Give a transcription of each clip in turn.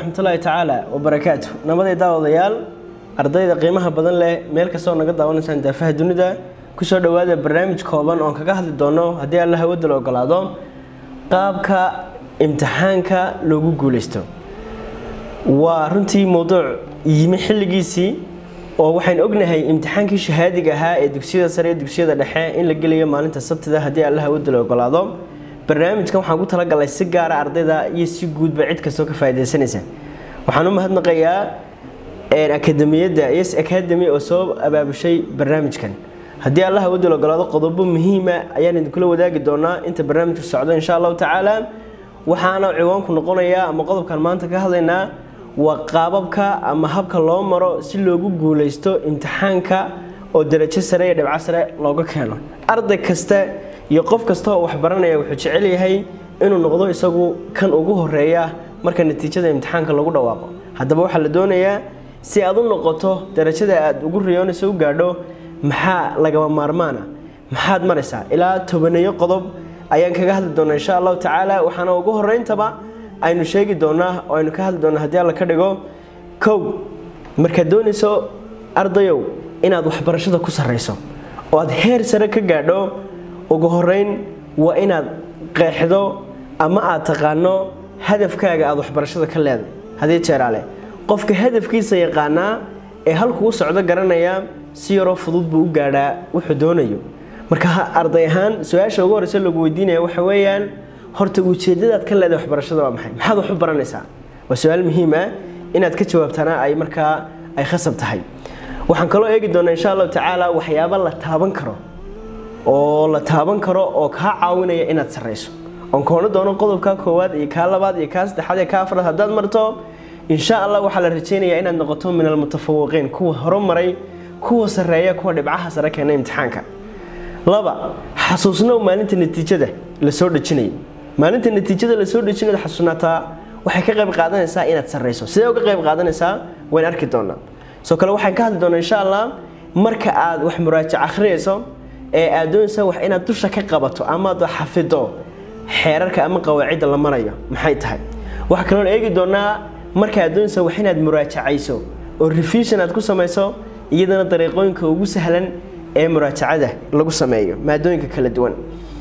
raxmatullaahi tacaala wabarakaatu nabaday daawadayaal ardayda qiimaha badan leh meel kastoo naga daawanaysaan daafaha dunida kusoo dhowaada barnaamij kooban oon kaga hadli doono haddii alla hawada la ogolaado qaabka imtixaanka loogu guuleysto waa runtii mowduuc yimi xilligiisii oo waxaynu ognahay imtixaankii shahaadiga ahaa ee dugsiyada sare iyo dugsiyada dhexe in la gelayo maalinta sabtida haddii alla hawada la ogolaado barnaamijkan waxaan ku talagalay si gaara ardayda iyo si guudba cid kastoo ka faaidaysanaysa waxaan u mahadnaqayaa akademiyadda yes academy oo soo abaabushay barnaamijkan haddii alla hawada la ogolaado qodobo muhiima ayaan idinkula wadaagi doonaa inta barnaamijku socdo insha allahu tacaala waxaana ciwaanku noqonayaa ama qodobkan maanta ka hadlaynaa waa qaababka ama habka loo maro si loogu guuleysto imtixaanka oo darajo sare iyo dhibco sare looga keeno arday kasta iyo qof kasta oo waxbaranaya wuxuu jecel yahay inuu noqdo isagu kan ugu horeeya marka natiijada imtixaanka lagu dhawaaqo haddaba waxaa la doonayaa si aad u noqoto darajada aad ugu riyoonayso u gaadho maxaa lagama maarmaana maxaad maraysaa ilaa tobaneeyo qodob ayaan kaga hadli doonaa insha allahu tacaala waxaana ugu horeyntaba aynu sheegi doonaa oo aynu ka hadli doonaa haddii alla ka dhigo kow markaad doonayso ardayow inaad waxbarashada ku sarrayso oo aad heer sare ka gaadho ugu horeyn waa inaad qeexdo ama aad taqaano hadafkaaga aad waxbarashada ka leeday haddii jeeraale qofka hadafkiisa yaqaanaa ee halkuu socdo garanaya si yaroo fudud buu u gaadhaa wuxuu doonayo marka arday ahaan su-aasha ugu horeysa lagu weydiinaya waxa weeyaan horta ujeedadaad ka leedahay waxbarashada waa maxay maxaad wax u baranaysaa waa su-aal muhiim ah inaad ka jawaabtana ay markaa ay khasab tahay waxaan kaloo eegi doonaa insha allahu tacaala waxyaaba la taaban karo oo la taaban karo oo kaa caawinaya inaad sarrayso oon koono doono qodobka koowaad iyo kaa labaad iyo kaa saddexaad iyo kaa afraad haddaad marto insha allah waxaa la rajaynayaa inaad noqoto min almutafawiqiin kuwa horumaray kuwa sarreeya kuwa dhibcaha sare keena imtixaanka laba xasuusnow maalinta natiijada lasoo dhejinayo maalinta natiijada lasoo dhejinayo xasuusnaataa waxay ka qayb qaadanaysaa inaad sarrayso sidee uga qayb qaadanaysaa wayn arki doonaa soo kale waxaan ka hadli doonaa insha allah marka aad wax muraajac akhriyayso ee aad doonaysa wax inaad dusha ka qabato ama aad xafido xeerarka ama qawaacidda la marayo maxay tahay waxaa kaloon eegi doonaa marka aad doonaysa wax inaad muraajacayso oo revision aad ku samayso iyadana dariiqooyinka ugu sahlan ee muraajacada lagu sameeyo maadooyinka kala duwan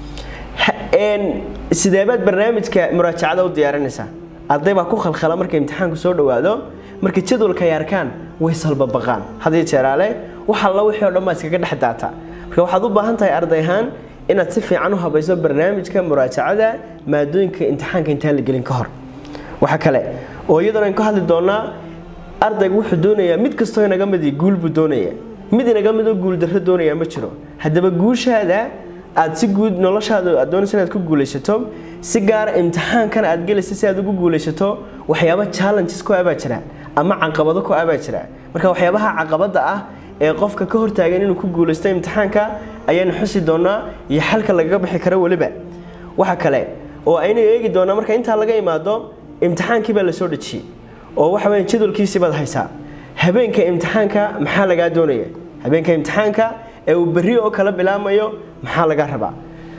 sideebaad barnaamijka muraajacada u diyaarinaysaa arday baa ku khalkhala marka imtixaanku soo dhowaado marka jadwalka ay arkaan way salbabaqaan haddii jeeraale wax alla wixii o dhan baa iskaga dhex daata marka waxaad u baahan tahay arday ahaan inaad si fiican u habayso barnaamijka muraajacada maadooyinka imtixaanka intaan la gelin ka hor waxa kale oo iyadana aynu ka hadli doonaa ardaygu wuxuu doonayaa mid kastoo inaga midi guul buu doonaya mid inaga midoo guuldarro doonaya ma jiro haddaba guushaada aad si guud noloshaada aad doonaysa inaad ku guulaysato si gaara imtixaankan aad gelaysa si aad ugu guulaysato waxyaaba challenges ku abaa jira ama caqabado ku abaa jira marka waxyaabaha caqabada ah ee qofka ka hortaagan inuu ku guulaysto imtixaanka ayaanu xusi doonaa iyo xalka lagaga bixi karo weliba waxa kale oo aynu eegi doonaa marka intaa laga imaado imtixaankii baa lasoo dhejiyey oo waxa weya jadwalkiisii baad haysaa habeenka imtixaanka maxaa lagaa doonaya habeenka imtixaanka ee uu berri oo kala bilaamayo maxaa laga rabaa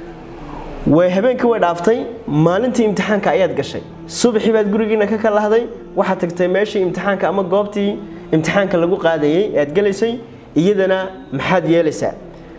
way habeenkii way dhaaftay maalintii imtixaanka ayaad gashay subaxii baad gurigiina ka kalahday waxaad tagtay meeshii imtixaanka ama goobtii imtixaanka lagu qaadayay aad gelaysay iyadana maxaad yeelaysaa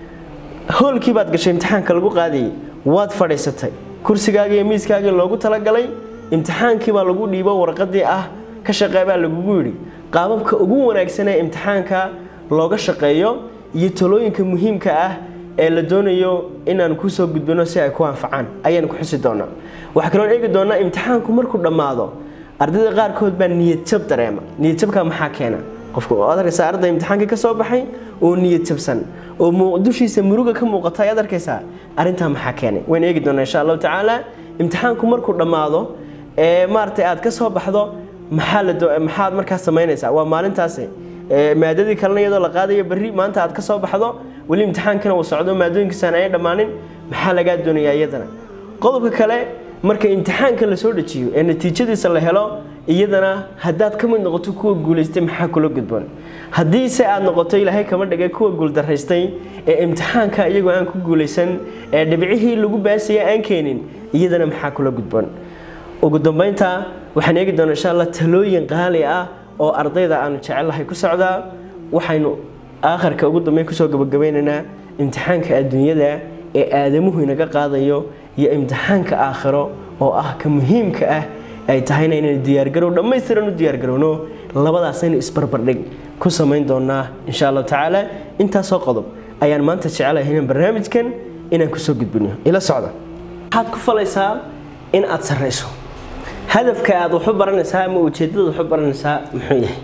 hoolkii baad gashay imtixaanka lagu qaadayay waad fadhiisatay kursigaaga iyo miiskaagii loogu talagalay imtixaankii baa lagu dhiibo warqadii ah ka shaqee baa lagugu yidhi qaababka ugu wanaagsan ee imtixaanka looga shaqeeyo iyo talooyinka muhiimka ah ee la doonayo inaan kusoo gudbino si ay ku anfacaan ayaanu ku xusi doonaa waxaa kaloon eegi doonaa imtixaanku markuu dhammaado ardayda qaarkood baa niyadjab dareema niyadjabka maxaa keena qofku ad arkaysaa arday imtixaankii ka soo baxay oo niyad jabsan oo dushiisa muruga ka muuqata ayaad arkaysaa arrintaa maxaa keenay waynu eegi doonaa insha allahu tacaala imtixaanku markuu dhammaado ee maaragtay aad ka soo baxdo maxaa la maxaad markaas samaynaysaa waa maalintaasi maadadii kalena iyadoo la qaadayo berri maanta aad ka soo baxdo weli imtixaankana uu socdo maadooyinkiisaan ay dhammaanin maxaa lagaa doonayaa iyadana qodobka kale marka imtixaanka lasoo dejiyo ee natiijadiisa la helo iyadana haddaad ka mid noqoto kuwa guulaystay maxaa kula gudboon haddii se aad noqoto ilaahay kama dhigay kuwa guuldaraystay ee imtixaanka iyagoo aan ku guulaysan ee dhibcihii lagu baasaya aan keenin iyadana maxaa kula gudboon ugu dambeynta waxaan eegi doonaa insha allah talooyin qaali ah oo ardayda aanu jecelahay ku socdaa waxaynu aakharka ugu dambeyn kusoo gabagabeynaynaa imtixaanka adduunyada ee aadamuhu inaga qaadayo iyo imtixaanka aakhiro oo ah ka muhiimka ah ay tahayna inaynu diyaargarow dhammaystiran u diyaargarowno labadaasaynu isbarbardhig ku samayn doonaa insha allahu tacaala intaasoo qodob ayaan maanta jecelahay inaan barnaamijkan inaan kusoo gudbino ila socda waxaad ku falaysaa in aad sarrayso hadafka aad waxu baranaysaa ama ujeedadaad waxu baranaysaa muxuu yahay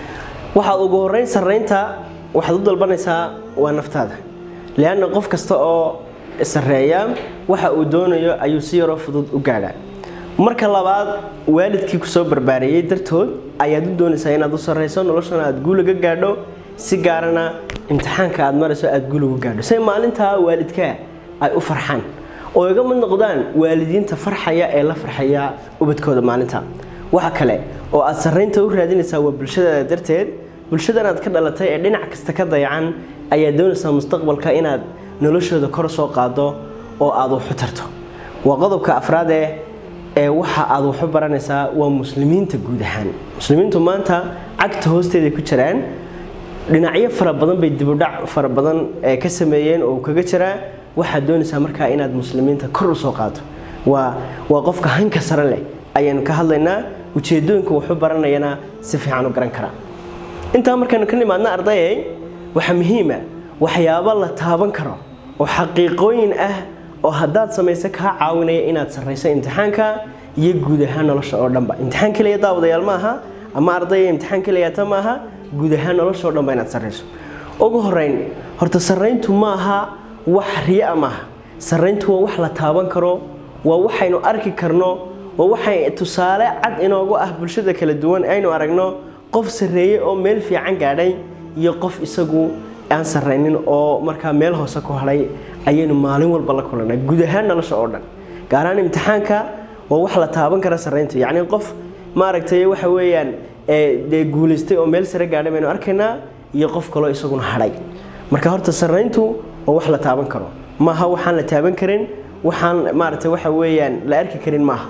waxaad ugu horeyn sarraynta waxaad u dalbanaysaa waa naftaada leanna qof kasta oo sarreeya waxa uu doonayo ayuu si yaroo fudud u gaadhaa marka labaad waalidkii kusoo barbaareeyey dartood ayaad u doonaysaa inaad u sarrayso noloshana aad guulaga gaadho si gaarana imtixaanka aad marayso aad guulagu gaadho say maalintaa waalidkaa ay u farxaan oo iga mid noqdaan waalidiinta farxaya ee la farxaya ubadkooda maalinta waxa kale oo aad sarraynta u raadinaysaa waa bulshadaada darteed bulshadan aad ka dhalatay ee dhinac kasta ka dayacan ayaad doonaysaa mustaqbalka inaad noloshooda kor soo qaado oo aad waxu tarto waa qodobka afraad ee ee waxa aad waxu baranaysaa waa muslimiinta guud ahaan muslimiintu maanta cagta hoosteeda ku jiraan dhinacyo fara badan bay dibudhac fara badan ee ka sameeyeen oo kaga jiraa waxaad doonaysaa markaa inaad muslimiinta kor u soo qaado waa waa qofka hanka sare leh ayaanu ka hadlaynaa ujeedooyinka waxu baranayana si fiican u garan karaa intaa markaynu ka nimaadna ardayay waxaa muhiima waxyaabo la taaban karo oo xaqiiqooyin ah oo haddaad samayso kaa caawinaya inaad sarrayso imtixaanka iyo guud ahaan nolosha oo dhanba imtixaan keliya daawadayaal ma aha ama ardaya imtixaan keliyata ma aha guud ahaan nolosha oo dhanba inaad sarrayso ugu horeyn horta sarrayntu ma aha wax riya maaha sarrayntu waa wax la taaban karo waa waxaynu arki karno waa waxay tusaale cad inoogu ah bulshada kala duwan aynu aragno qof sarreeyey oo meel fiican gaadhay iyo qof isagu aan sarraynin oo markaa meel hoose ku hadhay ayaynu maalin walba la kulanaa guud ahaan nolosha oo dhan gaar ahaan imtixaanka waa wax la taaban kara sarrayntu yacni qof maaragtay waxa weeyaan dee guulaystay oo meel sare gaadhay baynu arkaynaa iyo qof kaloo isaguna hadhay marka horta sarrayntu waa wax la taaban karo maaha waxaan la taaban karin waxaan maaragtay waxa weeyaan la arki karin maaha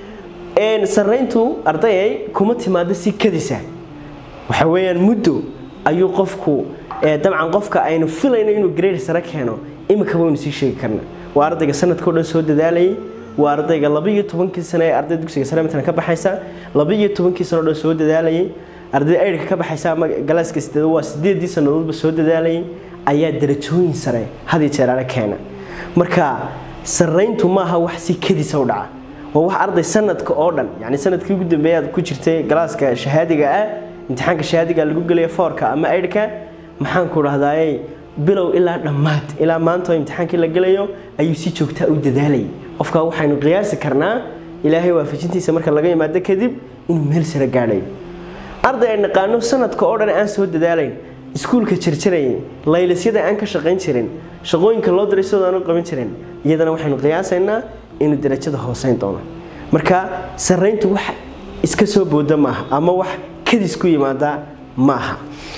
sarrayntu ardayay kuma timaado si kadisa waxa weeyaan muddo ayuu qofku dabcan qofka aynu filayno inuu grade sare keeno imika waynu sii sheegi karna waa ardayga sanadkao dhan soo dadaalayay waa ardayga labaiyo tobankii sane ee arday dugsiga sare matalan ka baxaysa labaiyo tobankii sano dhan soo dadaalayay arday aydhka ka baxaysa ama galaaska sideed waa sideedii sannadoodba soo dadaalayay ayaa darajooyin sare had iyo jeeraale keena marka sarrayntu maaha wax si kadisa u dhaca waa wax arday sanadka oo dhan yani sanadkii ugu dambeeya aad ku jirtay galaaska shahaadiga ah imtixaanka shahaadiga lagu gelaya foorka ama aydhka maxaan ku dhahdaayey bilow ilaa dhammaad ilaa maanta oo imtixaankii la gelayo ayuu si joogtaa u dadaalayay qofka waxaynu qiyaasi karnaa ilaahay waafajintiisa marka laga yimaado kadib inuu meel sare gaadhayo arday ay naqaano sanadka oo dhan aan soo dadaalayn iskuulka jirjirayay laylisyada aan ka shaqayn jirin shaqooyinka loo diray sidoo aan u qaban jirin iyadana waxaynu qiyaasaynaa inuu darajada hooseyn doono marka sarrayntu wax iska soo booda maaha ama wax kadis ku yimaada maaha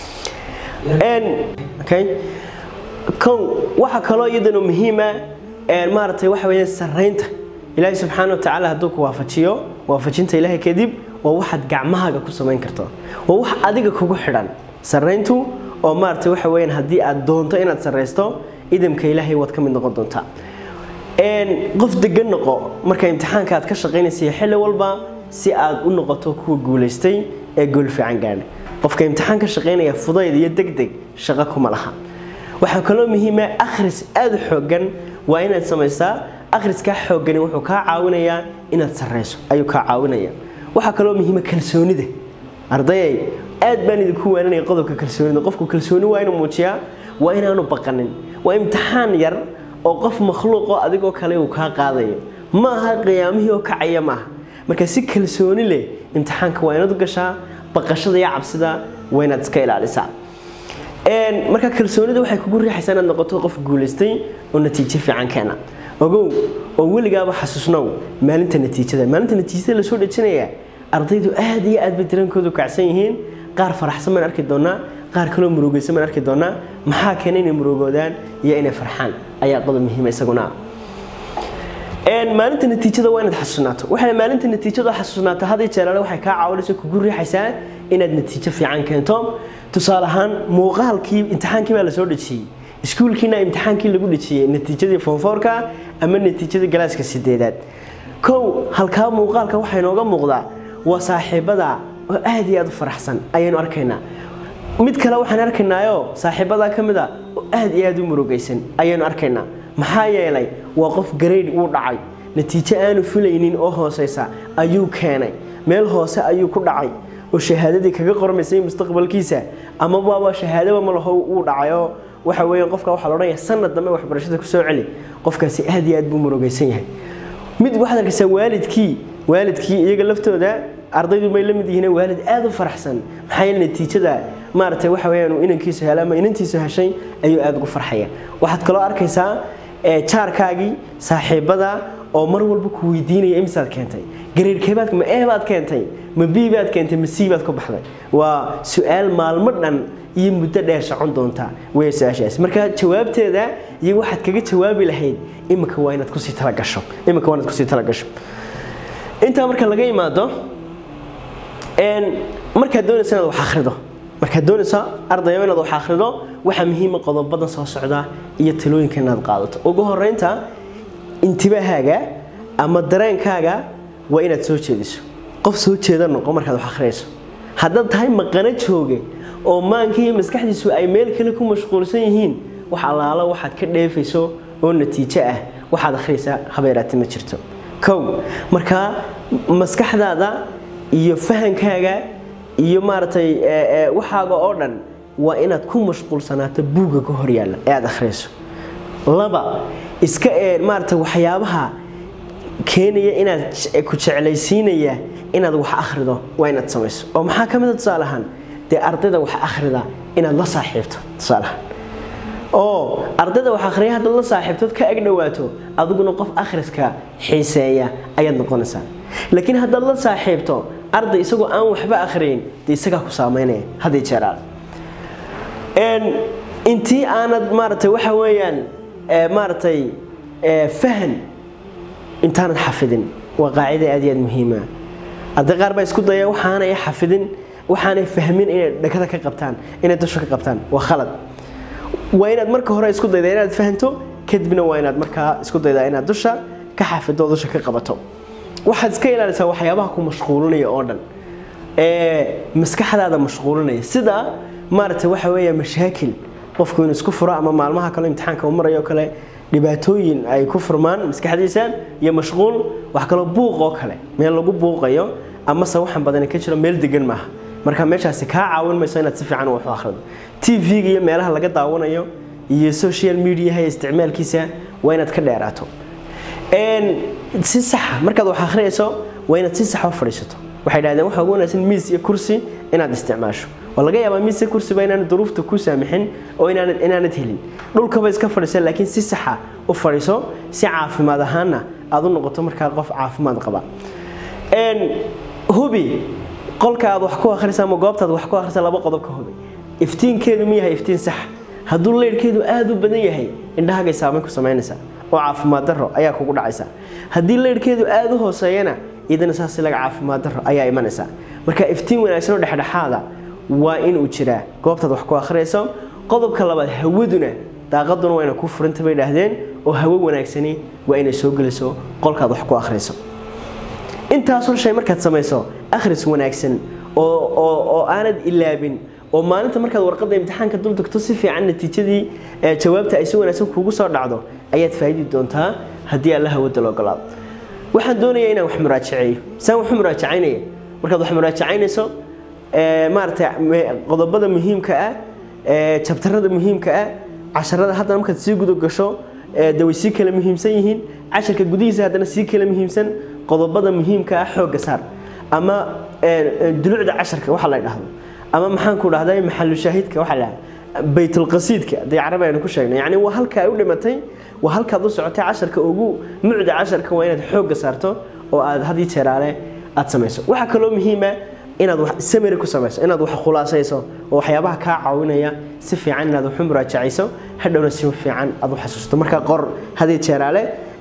kow waxa kaloo iyadana muhiima maaragtay waxa weeyaan sarraynta ilaahay subxaana wa tacaala hadduu ku waafajiyo waafajinta ilaahay kadib waa waxaad gacmahaaga ku samayn karto waa wax adiga kugu xidhan sarrayntu oo maaragtay waxa weeyaan haddii aad doonto inaad sarraysto idamka ilaahay waad ka mid noqon doontaa qof degan noqo marka imtixaanka aad ka shaqaynaysa xilli walba si aad u noqoto kuwa guulaystay ee gool fiican gaadha qofka imtixaan ka shaqaynaya fudayd iyo degdeg shaqo kuma laha waxaa kaloo muhiima akhris aada u xoogan waa inaad samaysaa akhriskaa xoogani wuxuu kaa caawinayaa inaad sarrayso ayuu kaa caawinaya waxaa kaloo muhiima kalsoonida ardayay aad baan idinku waaninaya qodobka kalsoonida qofku kalsooni waa inuu muujiyaa waa inaanu baqanin waa imtixaan yar oo qof makhluuqoo adigoo kale uu kaa qaadayo ma aha qiyaamihii oo kacaya maaha marka si kalsooni leh imtixaanka waa inaad u gashaa baqashada iyo cabsida waa inaad iska ilaalisaa marka kalsoonida waxay kugu riixaysaa inaad noqoto qof guulaystay oo natiijo fiican keena ogow oo weligaaba xasuusnow maalinta natiijada maalinta natiijada lasoo dhejinaya ardaydu aad iyo aad bay dareenkoodu kacsan yihiin qaar faraxsan baan arki doonaa qaar kaloo murugaysan baan arki doonaa maxaa keena inay murugoodaan iyo inay farxaan ayaa qodob muhiima isaguna maalinta natiijada waa inaad xasuusnaato waxay maalinta natiijada xasuusnaato hadii jeeraale waxay kaa caawinaysa kugu riixaysaa inaad natiijo fiican keento tusaale ahaan muuqaalkii imtixaankii baa lasoo dhejiyey iskuulkiina imtixaankii lagu dhejiyey natiijadii foonfoorka ama natiijadii galaaska sideedaad kow halkaa muuqaalka waxaa inooga muuqdaa waa saaxiibada oo aad iyo aad u faraxsan ayaynu arkaynaa mid kale waxaan arkaynaayo saaxiibadaa ka mid a oo aad iyo aad u murugaysan ayaynu arkaynaa maxaa yeelay waa qof gareyd uu dhacay natiijo aanu filaynin oo hooseysa ayuu keenay meel hoose ayuu ku dhacay oo shahaadadii kaga qormaysay mustaqbalkiisa ama waaba shahaadaba ma laho uu dhacayoo waxa weeye qofka waxaa la odhanaya sanad dambe waxbarashada ku soo celi qofkaasi aad iyo aad buu murugaysan yahay mid waxaad arkaysaa waalidkii waalidkii iyaga laftooda ardaydu may la mid yihiin waalid aad u faraxsan maxaa yeele natiijada maaragtay waxa weeyaan inankiisu helay ama inantiisu heshay ayuu aad ugu farxaya waxaad kaloo arkaysaa jaarkaagii saaxiibada oo mar walba ku weydiinaya imisaad keentay gareerkeebaad ma ee baad keentay ma b baad keentay ma c baad ku baxday waa su-aal maalmo dhan iyo muddo dheer socon doontaa wey su-aashaas marka jawaabteeda iyo waxaad kaga jawaabi lahayd iminka waa inaad kusii talagasho iminka waa inaad kusii talagasho intaa marka laga imaado markaad doonaysa inaad wax akhrido markaad doonaysa ardayo inaad wax akhrido waxaa muhiima qodobadan soo socda iyo talooyinka inaad qaadato ugu horeynta intibahaaga ama dareenkaaga waa inaad soo jeediso qof soo jeeda noqo markaad wax akhriyayso haddaad tahay maqano jooge oo maanka iyo maskaxdiisu ay meel kale ku mashquulsan yihiin wax allaalo waxaad ka dheefayso oo natiijo ah waxaad akhriyaysaa habeeraati ma jirto kow markaa maskaxdaada iyo fahankaaga iyo maaragtay waxaaga oo dhan waa inaad ku mashquulsanaato buugga ka hor yaalla ee aad akhriyayso laba iska ee maaragtay waxyaabaha keenaya inaad ku jeclaysiinaya inaad wax akhrido waa inaad samayso oo maxaa ka mid a tusaale ahaan dee ardayda wax akhrida inaad la saaxiibto tusaale ahaan oo ardayda wax akhriya haddaad la saaxiibtood ka ag dhowaato adiguna qof akhriska xiiseeya ayaad noqonaysaa laakiin haddaad la saaxiibto arday isagoo aan waxba akhriyin dee isagaa ku saameynaya haddii jeeraal intii aanad maaragtay waxa weeyaan maaragtay fahan intaanad xafidin waa qaacida aad iyo aad muhiima arday qaar baa isku daya waxaanay xafidin waxaanay fahmin inay dhakada ka qabtaan inay dusha ka qabtaan waa khalad waa inaad marka hore isku dayda inaad fahanto kadibna waa inaad markaa isku daydaa inaad dusha ka xafido dusha ka qabato waxaad iska ilaalisaa waxyaabaha ku mashquulinaya oo dhan ee maskaxdaada mashquulinaya sida maaragtay waxa weeya mashaakil qofku inuu isku furo ama maalmaha kale imtixaanka uu marayo kale dhibaatooyin ay ku furmaan maskaxdiisa iyo mashquul wax kaloo buuq oo kale meel lagu buuqayo amase waxan badani ka jiro meel degan maaha marka meeshaasi kaa caawin mayso inaad si fiican wax u akhrido tv-ga iyo meelaha laga daawanayo iyo social mediaha iyo isticmaalkiisa waa inaad ka dheeraato si saxa markaad wax akhriyayso waa inaad si saxa u fadhiisato waxay dhahdeen waxa ugu wanaagsan miis iyo kursi inaad isticmaasho waa laga yaabaa miis iyo kursiba inaanad duruufta ku saamixin oo inaanad inaanad helin dhulkaba iska fadhiisa laakiin si saxa u fadhiiso si caafimaad ahaanna aad u noqoto markaa qof caafimaad qaba hubi qolka aad wax ku akhrisa ama goobtaad wax ku akhrisa laba qodob ka hubi iftiinkeedu ma yahay iftiin sax hadduu leyrhkeedu aada u badan yahay indhahagay saameyn ku samaynaysaa oo caafimaad daro ayaa kugu dhacaysa haddii leyrhkeedu aada u hooseeyana idana saas laga caafimaad daro ayaa imanaysa marka iftiin wanaagsan oo dhexdhexaada waa inuu jiraa goobtaad wax ku akhriyayso qodobka labaad hawaduna daaqaduna waa ina ku furanta bay dhaahdeen oo hawo wanaagsani waa inay soo geliso qolkaad wax ku akhriyso intaasoo shay markaad samayso akhris wanaagsan oo aanad ilaabin oo maalinta markaad warqadda imtixaanka dul degto si fiican natiijadii jawaabta ay si wanaagsan kuugu soo dhacdo ayaad faa'idi doontaa haddii alla hawada la ogolaado waxaan doonayaa inaan wax muraajaceeyo saan waxu muraajacaynaya markaad wax muraajacaynayso maaragtay qodobada muhiimka ah jabtarada muhiimka ah casharada haddana markaad sii guda gasho de way sii kala muhiimsan yihiin casharka gudihiisa haddana sii kala muhiimsan qodobada muhiimka ah xoogga saar ama dulucda casharka waxa la dhahdo ama maxaan ku dhahday maxalu shaahidka waxa la baytulqasiidka haddii carabi aynu ku sheegnay yacni waa halka ay u dhimatay waa halkaad u socotay casharka ugu mucda casharka waa inaad xoogga saarto oo aad haddii jeeraale aad samayso waxaa kaloo muhiima inaad wax samary ku samayso inaad wax khulaasayso oo waxyaabaha kaa caawinaya si fiican inaad waxu muraajacayso hadhowna si fiican aad u xasuusto marka qor haddii jeeraale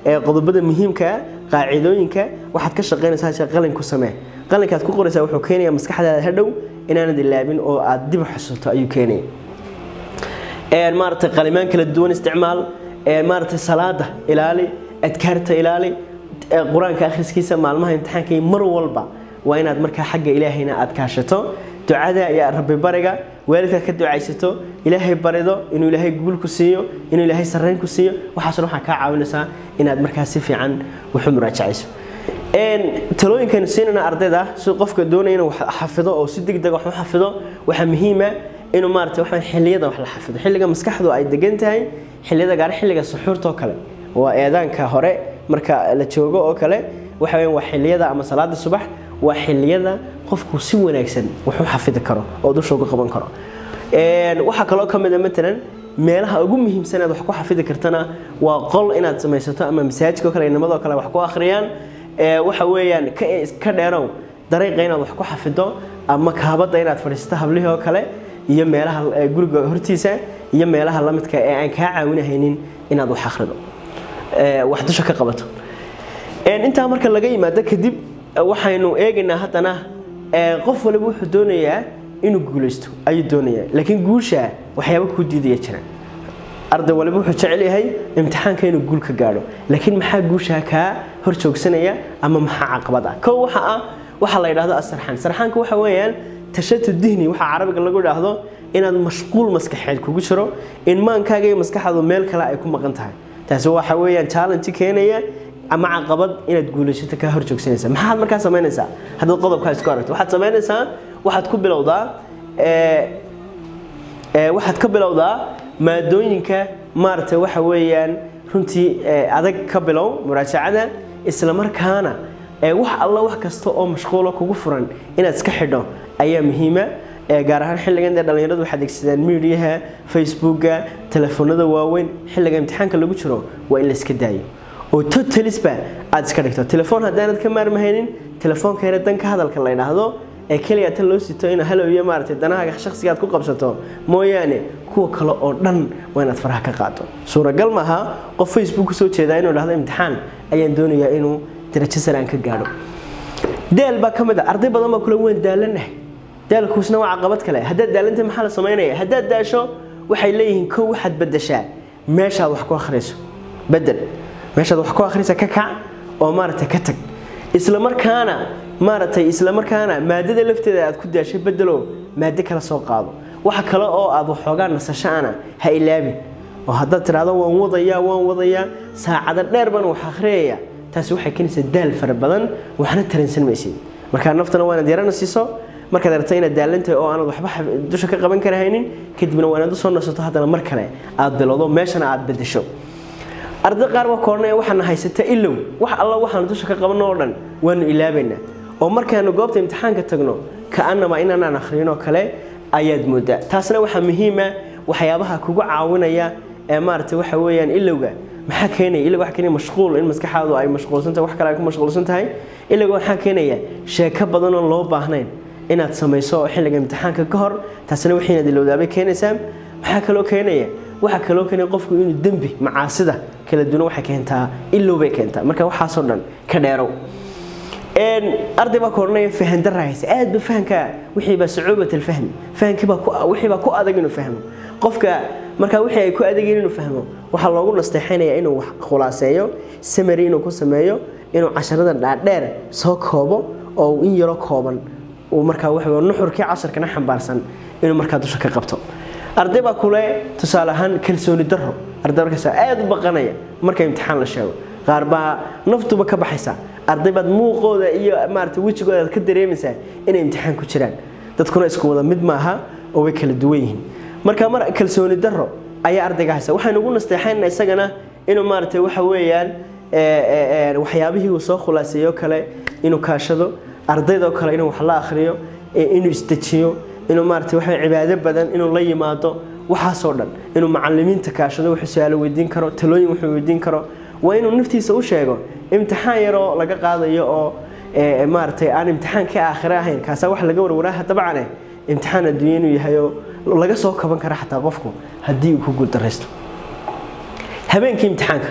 qodobada muhiimka qaacidooyinka waxaad ka shaqaynaysaa qalin ku samee qalinkaad ku qoraysaa wuxuu keenaya maskaxdaada hadhow inaanad ilaabin oo aad dib u xasuuto ayuu keenaya maaragtay qalimaan kala duwan isticmaal maaragtay salaada ilaali adkaarta ilaali qur-aanka akhriskiisa maalmaha imtixaanka mar walba waa inaad markaa xagga ilaahayna aad kaashato ducada iyo rabbi bariga waalidka ka ducaysato ilaahay barido inuu ilaahay guul ku siiyo inuu ilaahay sarreyn ku siiyo waxaasna waxaa kaa caawinaysaa inaad markaa si fiican waxu muraajacayso talooyinkaynu siinayna ardayda si qofka doonaya inuu xafido oo si degdeg wax u xafido waxaa muhiima inuu maarata waxa xilliyada wax la xafido xilliga maskaxdu ay degan tahay xilliyada gaar xilliga suxuurta oo kale waa eedaanka hore marka la joogo oo kale waxa weeyaan waa xilliyada ama salaada subax waa xilliyada qofku si wanaagsan wax u xafidi karo oo dusha uga qaban karo waxaa kaloo ka mid a matalan meelaha ugu muhiimsan aad wax ku xafidi kartana waa qol inaad samaysato ama masaajidka oo kale inamadoo kale wax ku akhriyaan waxa weeyaan ka dheerow dariiqa inaad wax ku xafido ama kaabada inaad fadhiisato hablihii oo kale iyo meelaha guriga hortiisa iyo meelaha lamidka ee aan kaa caawinahaynin inaad wax akhrido wax dusha ka qabato intaa marka laga yimaado kadib waxaynu eegaynaa haddana qof waliba wuxuu doonayaa inuu guulaysto ayuu doonayaa laakiin guusha waxyaaba kuu diidaya jira arday waliba wuxuu jecel yahay imtixaanka inuu guul ka gaadho laakiin maxaa guusha kaa hor joogsanaya ama maxaa caqabad ah kow waxa ah waxaa la yidhahdo asarxaan sarxaanka waxa weeyaan tashatu dihni waxaa carabiga lagu idhaahdo inaad mashquul maskaxeed kugu jiro in maankaaga iyo maskaxdaadu meel kale ay ku maqan tahay taasi waxa weeyaan challenge keenaya ama caqabad inaad guulaysato kaa hor joogsanaysa maxaad markaa samaynaysaa haddaad qodobkaa isku aragto waxaad samaynaysaa waxaad ku bilowdaa waxaad ka bilowdaa maadooyinka maaragtay waxa weeyaan runtii adag ka bilow muraajacada isla markaana wax alla wax kasta oo mashquulo kugu furan inaad iska xidho ayaa muhiima gaar ahaan xilligan dee dhallinyaradu waxay adeegsadaan miidiyaha facebooka telefoonada waaweyn xilliga imtixaanka lagu jiro waa in la iska daayo oo totalisba aad iska dhigto telefoon haddaanad ka maarmahaynin telefoonka yare danka hadalka la yidhaahdo ee keliya tan loo sito in halow iyo maaragtay danahaaga shakhsiga aad ku qabsato mooyaane kuwa kale oo dhan waa inaad faraha ka qaato suuragal maaha qof facebook kusoo jeedaa inuu dhahdo imtixaan ayaan doonayaa inuu darajo sare aan ka gaadho daal baa ka mid a arday badan baa kule waan daalanahay daalkuusna waa caqabad kale haddaad daalanta maxaa la samaynaya haddaad daasho waxay leeyihiin kow waxaad bedeshaa meeshaad wax ku akhriyso bedel meeshaad wax ku akhrisa ka kac oo maaragtay ka tag isla markaana maaragtay isla markaana maadada lafteeda aad ku daashay bedelo maado kala soo qaado waxa kale oo aad waxoogaa nasashaana ha ilaabin oo haddaad tidhaahdo waan wadayaa waan wadayaa saacado dheer baan wax akhriyaya taasi waxay keenaysaa daal fara badan waxna taransan maysid markaa naftana waanaad yarana siiso markaad aragto inaad daalantahay oo aanad waxba dusha ka qaban karahaynin kadibna waanaad usoo nasato haddana mar kale aad bilowdo meeshana aad bedesho arday qaar waa koornaya waxaana haysata ilow wax alla waxaanu dusha ka qabanno oo dhan waanu ilaabaynaa oo markaanu goobta imtixaanka tagno ka'anama inaanaan akhriinoo kale ayaad moodaa taasna waxaa muhiima waxyaabaha kugu caawinaya ee maaragtay waxa weeyaan ilowga maxaa keenaya ilowga waxaa keenaya mashquul in maskaxaadu ay mashquulsan tahay wax kale ay ku mashquulsan tahay ilowga waxaa keenaya sheeko badan oo loo baahnayn inaad samayso xilliga imtixaanka ka hor taasna wixii inaad ilowdaabay keenaysaa maxaa kaloo keenaya waxaa kaloo keenaya qofku inuu dembi macaasida kala duwan waxay keentaa ilow bay keentaa marka waxaasoo dhan ka dheerow arday baa koodhanaya fahan darra haysa aad ba fahanka wixii baa sucuubat alfahmi fahankii baa wixii baa ku adag inuu fahmo qofka markaa wixii ay ku adageen inuu fahmo waxaa loogu nasteexaynaya inuu wax khulaaseeyo samary inuu ku sameeyo inuu casharada dhaadheer soo koobo oo in yaro kooban uu markaa waxa nuxurkii casharkana xambaarsan inuu markaa dusha ka qabto arday baa kule tusaale ahaan kalsooni darro arday markaas aad u baqanaya marka imtixaan la sheego qaar baa naftuba ka baxaysa arday baad muuqooda iyo maarata wejigooda aad ka dareemaysaa inay imtixaan ku jiraan dadkuna isku wada mid maaha oo way kala duwan yihiin marka mar kalsooni darro ayaa ardayga haysa waxaynu ugu nasteexaynaa isagana inuu maaragtay waxa weeyaan waxyaabihii uu soo khulaaseeyo kale inuu kaashado ardaydoo kale inuu wax la akhriyo inuu isdejiyo inuu maaragtay waxa cibaado badan inuu la yimaado waxaasoo dhan inuu macalimiinta kaashado wuxuu su-aalo weydiin karo talooyin wuxuu weydiin karo waa inuu naftiisa u sheego imtixaan yaroo laga qaadayo oo maaragtay aan imtixaankii aakhire ahayn kaasaa wax laga warwaraaha dabcane imtixaan adduunya inuu yahay oo laga soo kaban kara xataa qofku haddii uu ku guuldaraysto habeenkii imtixaanka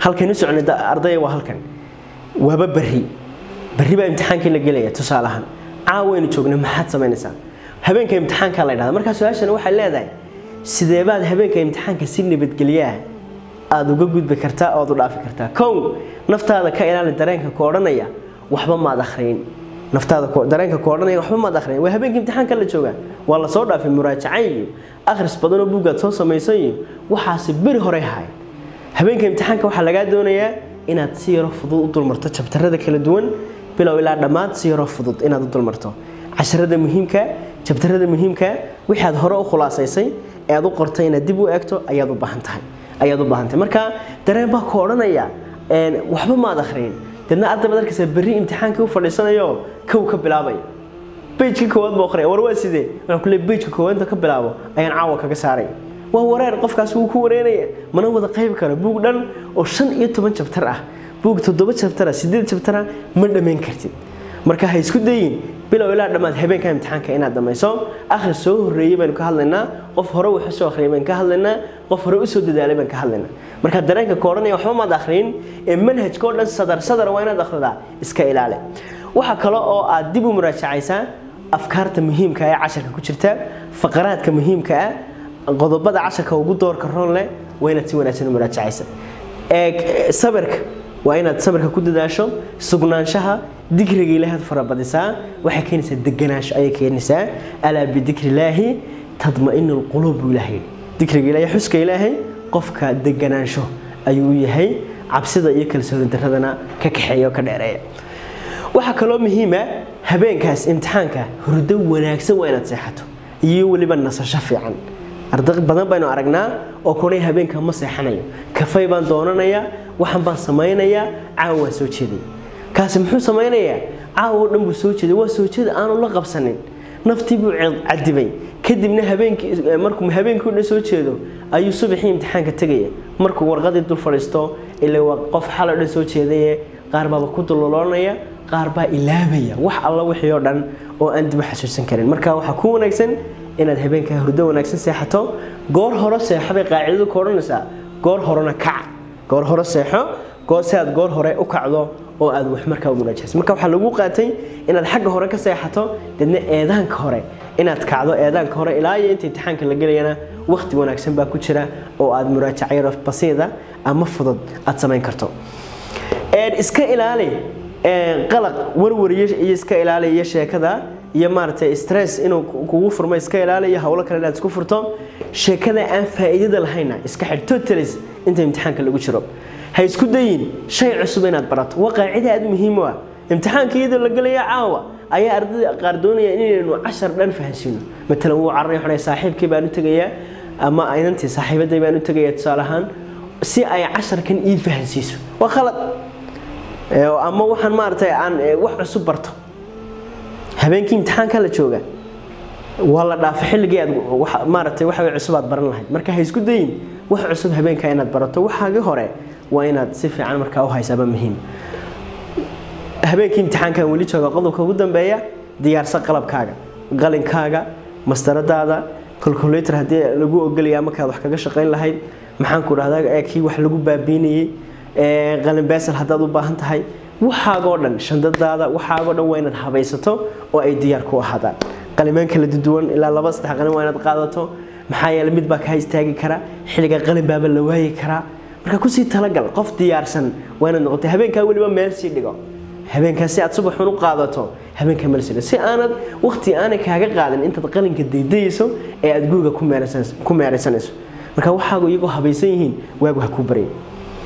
halkan u socnay ardaya waa halkan waaba berri berri baa imtixaankii la gelaya tusaale ahaan caawaynu joognay maxaad samaynaysaa habeenka imtixaanka la dhahda markaa su-aashani waxay leedahay sidee baad habeenka imtixaanka si nabadgelyaah aada uga gudbi kartaa ood u dhaafi kartaa kow naftaada ka ilaali dareenka ku odhanaya waxba maad akhriyin naftaada dareenka ku odhanaya waxba maad akhriyin waa habeenka imtixaanka la joogaa waa la soo dhaafay muraajacayn iyo akhris badanoo buuggaad soo samaysan iyo waxaasi beri horey haay habeenka imtixaanka waxaa lagaa doonayaa inaad si yaro fudud u dulmarto jabtarada kala duwan bilow ilaa dhammaad si yaro fudud inaad u dulmarto casharada muhiimka jabtarada muhiimka wixii aad hore u khulaasaysay ee aad u qortay inaad dib u eegto ayaad u baahan tahay ayaad u baahan tahay marka dareen baa ku odhanaya waxba maad akhriyin deedna arday baad arkaysaa berri imtixaankii u fadhiisanayo kow ka bilaabaya bejka koowaad buu akhriya war waa sidee waxaan ku leeyahay bejka koowaad inta ka bilaabo ayaan caawa kaga saaray waa wareer qofkaas wuu ku wareeraya mana wada qayb karo buug dhan oo shan iyo toban jabtar ah buug toddoba jabtar ah sideed jabtar ah ma dhammayn kartid marka ha isku dayin bilow ilaa dhammaad habeenka imtixaanka inaad dhamayso akhri soo horreeyey baynu ka hadlaynaa qof hore wuxu soo akhriyay baynu ka hadlaynaa qof hore usoo dadaalay baynu ka hadlaynaa marka dareenka ka odhanaya waxba maad akhriyin ee manhajka oo dhan sadar sadar waa inaad akhridaa iska ilaali waxa kale oo aad dib u muraajacaysaa afkaarta muhiimka ee casharka ku jirta faqaraadka muhiimka ah qodobada casharka ugu doorka roon leh waa inaad si wanaagsan u muraajacaysa sabirka waa inaad sabirka ku dadaasho sugnaanshaha dikriga ilaahaad farabadisaa waxay keenaysaa deganaansho ayay keenaysaa alaa bidikri illaahi tadma'inu lquluub buu ilaahay dikriga ilaahay xuska ilaahay qofka deganaansho ayuu yahay cabsida iyo kalsooni daradana ka kaxeeya oo ka dheereeya waxaa kaloo muhiima habeenkaas imtixaanka hurdo wanaagsan waa inaad seexato iyo weliba nasasho fiican arday badan baynu aragnaa oo kunay habeenka ma seexanayo kafay baan doonanayaa waxan baan samaynayaa caawa waa soo jeeday kaasi muxuu samaynayaa caawa oo dhan buu soo jeeday waa soo jeeda aanu la qabsanin naftii buu cadibay kadibna habeenkii markuu habeenkii o dhan soo jeedo ayuu subaxii imtixaanka tegaya markuu warqadii dul fadhiisto ila waa qof xalay dhan soo jeedaye qaar baaba ku duloloonaya qaar baa ilaabaya wax alla wixii oo dhan oo aan dib u xasuusan karin marka waxaa ku wanaagsan inaad habeenkaa hurdo wanaagsan seexato goor hore seexo bay qaacidadu ka odhanaysaa goor horena kac goor hore seexo si aad goor hore u kacdo oo aad wax markaa u munaajayso marka waxaa lagu qaatay inaad xagga hore ka seexato deedna eedaanka hore inaad kacdo eedaanka hore ilaa iyo inta imtixaanka la gelayana waqti wanaagsan baa ku jira oo aad muraajacyo basiida ama fudud aad samayn karto iska ilaali qalaq warwariyo iyo iska ilaali iyo sheekada iyo maaragtay stress inuu kugu furmo iska ilaali iyo howlo kale inaad isku furto sheekada aan faa'iidada lahayna iska xidh totalis inta imtixaanka lagu jiro ha isku dayin shay cusub inaad barato waa qaacida aad muhiim u ah imtixaanka iyadoo la gelaya caawa ayaa ardayda qaar doonaya inaynu cashar dhan fahansiino matalan wuu carray xunay saaxiibkii baan u tegayaa ama inantii saaxiibaday baan u tegayaa tusaale ahaan si ay casharkan ii fahansiiso waa khalad ama waxaan maaragtay aan wax cusub barto habeenkii imtixaanka la jooga waa la dhaafay xilligii aad maaragtay waxa cusub aad baran lahayd marka ha isku dayin wax cusub habeenka inaad barato waxaagi hore waa inaad si fiican markaa u haysaaba muhiim habeenkii imtixaankan weli jooga qodobka ugu dambeeya diyaarsa qalabkaaga qalinkaaga mastaradaada calculator haddii lagu ogolaya markaad wax kaga shaqayn lahayd maxaan ku dhahdaa kii wax lagu baabiinayey qalin beesel haddaad u baahan tahay waxaagoo dhan shandadaada waxaagoo dhan waa inaad habaysato oo ay diyaar ku ahaadaan qalimaan kala duwan ilaa laba saddex qalin waa inaad qaadato maxaa yeele mid baa kaa istaagi kara xilliga qalin baaba la waayi karaa marka kusii talagal qof diyaarsan waa inaad noqotay habeenkaa weliba meel sii dhigo habeenkaa si aad subaxun u qaadato habeenkaa meel sii dhigo si aanad waqti aanay kaaga qaadin intaad qalinka daydayayso ee aad guriga ku meeraysanayso marka waxaagu iyagoo habaysan yihiin waagu ha kuu barya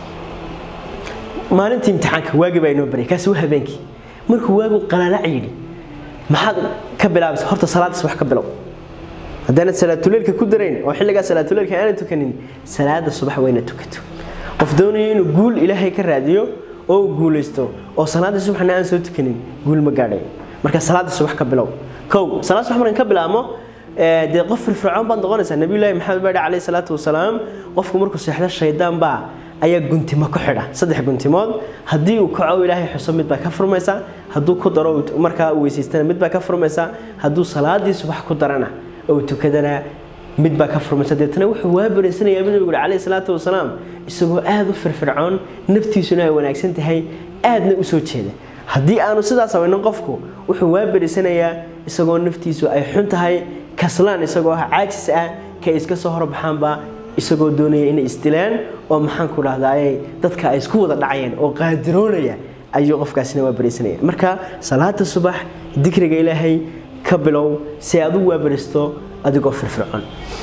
maalintii imtixaanka waagi baa inoo baryay kaasi waa habeenkii markuu waagu qalaalac yidhi maxaad ka bilaabaysa horta salaadaas wax ka bilow haddaanad salaatuleelka ku darayn oo xilligaa salaatuleelka aanad tukanin salaada subax waa inaad tukato qof doonayo inuu guul ilaahay ka raadiyo oo uu guulaysto oo salaada subaxna aan soo tukanin guul ma gaadhay marka salaada subax ka bilow kow salaad subax markan ka bilaabmo dee qof firfircoon baad noqonaysaa nabiyullaahi maxamed baadhi calayhi salaatu wasalaam qofku markuu seexdo shaydaan baa ayaa guntimo ku xidha saddex guntimood haddii uu kaco ilaahay xuso mid baa ka furmaysa hadduu ku daro markaa uu weysaystana mid baa ka furmaysa hadduu salaadii subax ku darana oo tukadana mid baa ka furmaysa deetana wuxuu waa baraysanayaa buu nabigu calayhi salaatu wasalaam isagoo aada u firfircoon naftiisuna ay wanaagsan tahay aadna u soo jeeda haddii aanu sidaas samaynin qofku wuxuu waa baraysanayaa isagoo naftiisu ay xun tahay kaslaan isagoo ah caajis ah ka iska soo horbaxaanba isagoo doonaya inay isdilaan oo maxaan ku dhahdaayey dadka ay isku wada dhacayeen oo qaadiroonaya ayuu qofkaasina waa baraysanaya marka salaada subax dikriga ilaahay ka bilow si aad u waabaristo adigoo firfircoon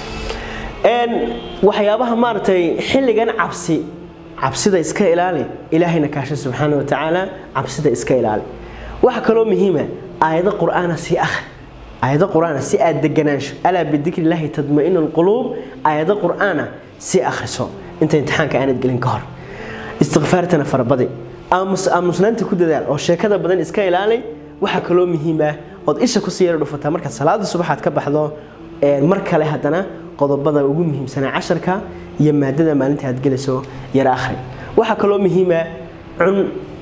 waxyaabaha maaragtay xilligan cabsi cabsida iska ilaali ilaahayna kaasha subxaana wa tacaala cabsida iska ilaali waxa kaloo muhiima aayado qur-aana sii akhri aayado qur-aana si aad deganaansho alaa bidikri illaahi tadma-inu lquluub aayado qur-aana si akhriso inta imtixaanka aanad gelin ka hor istikfaartana farabadi aamusnaanta ku dadaal oo sheekada badan iska ilaali waxaa kaloo muhiima ood isha kusii yara dhufataa markaad salaada subaxaad ka baxdo mar kale haddana qodobada ugu muhiimsanaa casharka iyo maadada maalinta aad gelayso yara akhri waxaa kaloo muhiima cun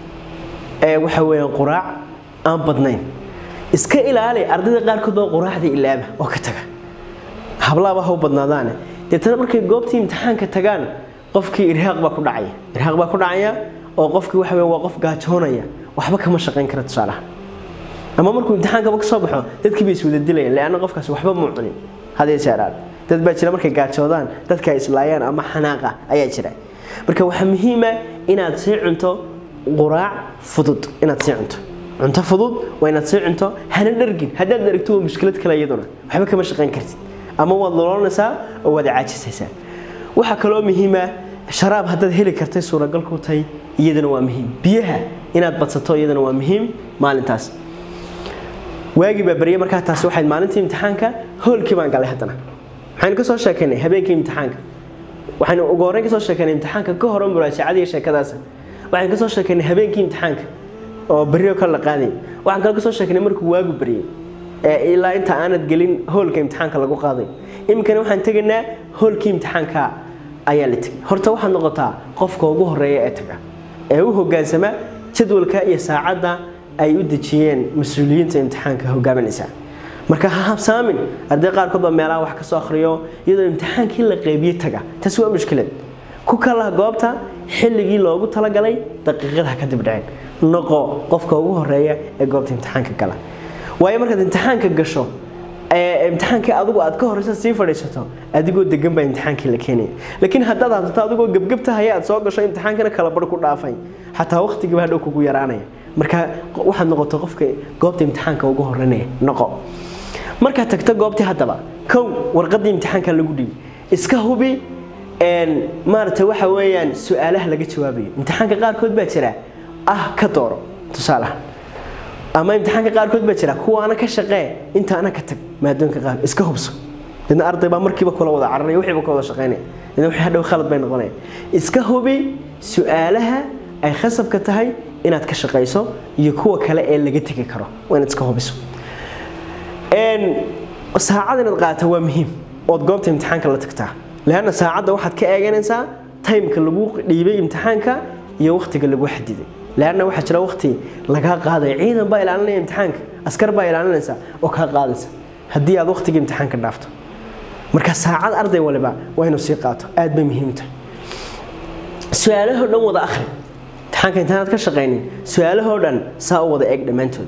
waxa weeyaan quraac aan badnayn iska ilaali ardayda qaarkood baa quraacda ilaaba oo ka taga hablaaba ha u badnaadaane deetana markay goobtii imtixaanka tagaan qofkii irhaaq baa ku dhacaya irhaaq baa ku dhacaya oo qofkii waxa weeye waa qof gaajoonaya waxba kama shaqayn kara tusaalaha ama markuu imtixaankaba ka soo baxo dadkii bay iswada dilayaan leanna qofkaas waxba muu cunin hadee jeeraan dad baa jira markay gaajoodaan dadka ay islaayaan ama xanaaqa ayaa jira marka waxaa muhiima inaad sii cunto quraac fudud inaad sii cunto cunto fudud waa inaad sii cunto hana dhargin haddaad dhargto waa mushkilad kale iyaduna waxba kama shaqayn kartid ama waad noloonaysaa oo waad caajisaysaa waxaa kaloo muhiima sharaab haddaad heli kartay suuragal ku tahay iyadana waa muhiim biyaha inaad badsato iyadana waa muhiim maalintaas waagii baa baryay markaa taasi waxayd maalintii imtixaanka hoolkii baan galay haddana waxaynu ka soo sheekaynay habeenkii imtixaanka waxaynu ugu horreyn ka soo sheekaynay imtixaanka ka hore muraajacada iyo sheekadaasa waxaynu ka soo sheekaynay habeenkii imtixaanka oo beryo kale la qaaday waxaan kale ka soo sheekaynay markuu waagu baryay ee ilaa inta aanad gelin hoolka imtixaanka lagu qaaday iminkana waxaan tegaynaa hoolkii imtixaanka ayaa la tegay horta waxaad noqotaa qofka ugu horeeya ee taga ee u hogaansama jadwalka iyo saacadda ay u dejiyeen mas-uuliyiinta imtixaanka hogaaminaysa marka ha habsaamin arday qaarkood baa meelaha wax ka soo akhriyo iyadoo imtixaankii la qeybiye taga taasi waa mushkilad ku kalaha goobta xilligii loogu talagalay daqiiqadaha kadib dhaceen noqo qofka ugu horeeya ee goobta imtixaanka gala waayo markaad imtixaanka gasho imtixaankii adigu aad ka horeysa sii fadhiisato adigoo degan baa imtixaankii la keenaya laakiin haddaad hadsato adigoo gebgebtahaya aad soo gasho imtixaankana kala bar ku dhaafay xataa waqtigiiba hadhow kugu yaraanaya marka waxaad noqoto qofka goobta imtixaanka ugu horeynaya noqo markaad tagto goobtii haddaba kow warqadii imtixaanka lagu dhibi iska hubi maaragtay waxa weeyaan su-aalaha laga jawaabayo imtixaanka qaarkood baa jira ah ka dooro tusaalaha ama imtixaanka qaarkood baa jira kuwaana ka shaqee intaana ka tag maadoonka qaar iska hubso dadna arday baa markiiba kula wada cararaya wixiiba ka wada shaqeynaya dadna wixii hadhow khalad bay noqonaya iska hubi su-aalaha ay khasabka tahay inaad ka shaqayso iyo kuwa kale ee laga tegi karo waa inaad iska hubiso saacad inaad qaata waa muhiim ood goobta imtixaanka la tagtaa leanna saacadda waxaad ka eeganaysaa timeka lagu dhiibay imtixaanka iyo waqtiga lagu xadiday leanna waxaa jira waqti lagaa qaadaya ciidan baa ilaalinaya imtixaanka askar baa ilaalinaysa oo kaa qaadaysa haddii aad waqtiga imtixaanka dhaafto marka saacad arday waliba waa inuu sii qaato aad bay muhiim tahay su-aalahoo dhan wada akhri imtixaanka intaanaad ka shaqaynin su-aalahoo dhan saa u wada eeg dhammaantood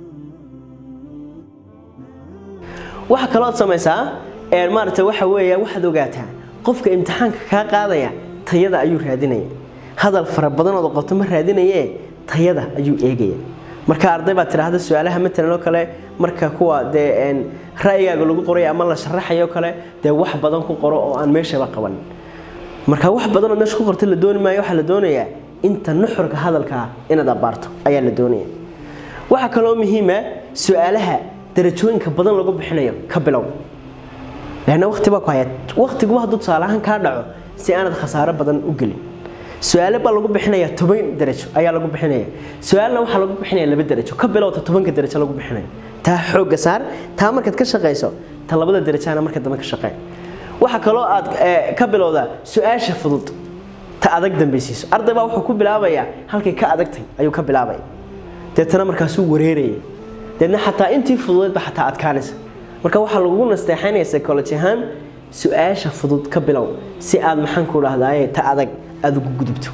waxa kalooad samaysaa maaragta waxa weeya waxaad ogaataa qofka imtixaanka kaa qaadaya tayada ayuu raadinaya hadal fara badanood qabto ma raadinaye tayada ayuu eegaya marka arday baa tidhaahda su-aalaha matalan oo kale marka kuwa dee ra'yigaaga lagu qoray ama la sharaxayo kale dee wax badan ku qoro oo aan meeshaba qaban marka wax badanood meesha ku qorta la dooni maayo waxaa la doonayaa inta nuxurka hadalkaa inaad abaarto ayaa la doonaya waxaa kaloo muhiima su-aalaha darajooyinka badan lagu bixinayo ka bilow leanna waqti baa ku haya waqtiguba hadduu tusaale ahaan kaa dhaco si aanad khasaaro badan u gelin su-aale baa lagu bixinaya toban darajo ayaa lagu bixinaya su-aalna waxaa lagu bixinaya laba darajo ka bilowta tobanka darajo lagu bixinayo taa xoogga saar taa markaad ka shaqayso ta labada darajana marka dambe ka shaqee waxaa kaloo aad ka bilowdaa su-aasha fudud ta adag dambaysiiso arday baa wuxuu ku bilaabayaa halkay ka adagtay ayuu ka bilaabaya deetana markaasuu wareeraya deedna xataa intii fududeedba xataa adkaanaysa marka waxaa lagugu nasteexaynaya psychology ahaan su-aasha fudud ka bilow si aad maxaan ku dhahdaye ta adag aada ugu gudubto